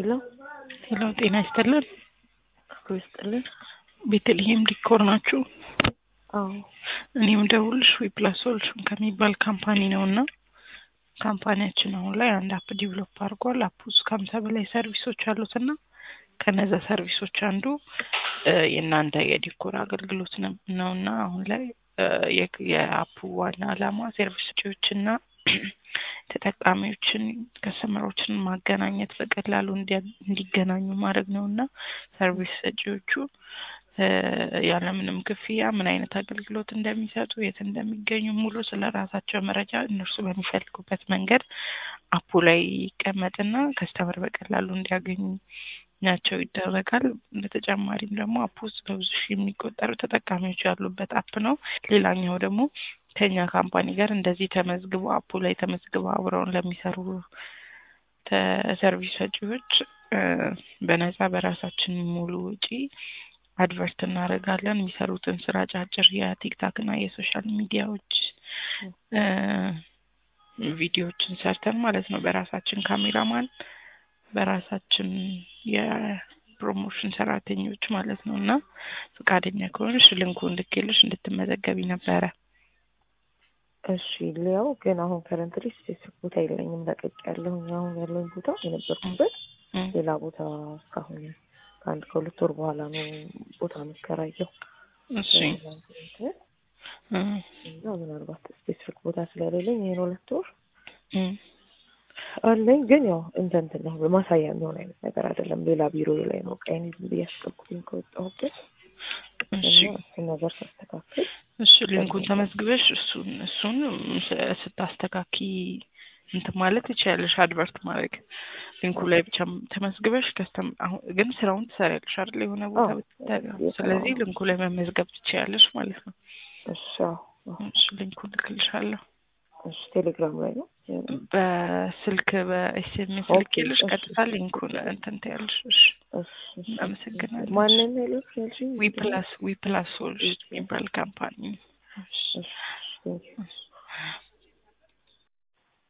ሄሎ ሄሎ ጤና ይስጥልን። ክብሩ ይስጥልን። ቤተልሔም ዲኮር ናችሁ? አዎ እኔም ደውልሽ ዊፕላስ ሶሉሽን ከሚባል ካምፓኒ ነው እና ካምፓኒያችን አሁን ላይ አንድ አፕ ዲቨሎፕ አድርጓል። አፕ ውስጥ ከሀምሳ በላይ ሰርቪሶች አሉት እና ከነዛ ሰርቪሶች አንዱ እ የእናንተ የዲኮር አገልግሎት ነው- ነው እና አሁን ላይ እ የ- የአፑ ዋና ዓላማ ሰርቪስ ሰጪዎችና ተጠቃሚዎችን ከስተመሮችን ማገናኘት በቀላሉ እንዲያ- እንዲገናኙ ማድረግ ነው እና ሰርቪስ ሰጪዎቹ እ ያለምንም ክፍያ ምን አይነት አገልግሎት እንደሚሰጡ የት እንደሚገኙ ሙሉ ስለ ራሳቸው መረጃ እነርሱ በሚፈልጉበት መንገድ አፑ ላይ ይቀመጥና ከስተመር በቀላሉ እንዲያገኙ ናቸው ይደረጋል። በተጨማሪም ደግሞ አፕ ውስጥ በብዙ ሺህ የሚቆጠሩ ተጠቃሚዎች ያሉበት አፕ ነው። ሌላኛው ደግሞ ከኛ ካምፓኒ ጋር እንደዚህ ተመዝግቦ አፑ ላይ ተመዝግበው አብረውን ለሚሰሩ ተ- ሰርቪስ ሰጪዎች እ በነፃ በራሳችን ሙሉ ውጪ አድቨርት እናደርጋለን። የሚሰሩትን ስራ ጫጭር የቲክታክ እና የሶሻል ሚዲያዎች እ ቪዲዮዎችን ሰርተን ማለት ነው በራሳችን ካሜራማን በራሳችን የፕሮሞሽን ሰራተኞች ማለት ነው እና ፈቃደኛ ከሆንሽ ልንኩ እንድኬልሽ እንድትመዘገቢ ነበረ። እሺ ሊያው ግን አሁን ከረንትሊ ስፔሲፊክ ቦታ የለኝም ለቀቅ ያለሁኝ አሁን ያለኝ ቦታ የነበርኩበት እም፣ ሌላ ቦታ እስካሁን ከአንድ ከሁለት ወር በኋላ ነው ቦታ የምከራየው እሺ እ እና ምናልባት ስፔሲፊክ ቦታ ስለሌለኝ ይህን ሁለት ወር እም፣ አለኝ ግን ያው እንደ እንትን ነው ማሳያ የሚሆን አይነት ነገር አይደለም። ሌላ ቢሮ ላይ ነው ቀይን ዝም ብዬ ያስቀምኩትኝ ከወጣሁበት እሺ እና እሱን ነገር ሳስተካክል እሺ ሊንኩን ተመዝግበሽ እሱን እሱን ስ- ስታስተካኪ እንትን ማለት ትችያለሽ። አድቨርት ማድረግ ሊንኩ ላይ ብቻ ተመዝግበሽ ከስተም አሁን ግን ስራውን ትሰሪያለሽ አይደል? የሆነ ቦታ አዎ፣ ብትጠ- ስለዚህ ሊንኩ ላይ መመዝገብ ትችያለሽ ማለት ነው። እሺ አዎ፣ አዎ። እሺ ሊንኩን ልክልሻለሁ እሺ ቴሌግራም ላይ ነው በስልክ በኤስኤምኤስ ኦኬ፣ ልኬልሽ እሺ። ቀጥታ ሊንኩን እንትን ትያለሽ። እሺ እሺ፣ እሺ። አመሰግናለሁ። ማንን ያለች ያልሽኝ? ዊፕላስ ዊፕላስ ሶሉሽን የሚባል ካምፓኒ እሺ፣ ቴንኪው። እሺ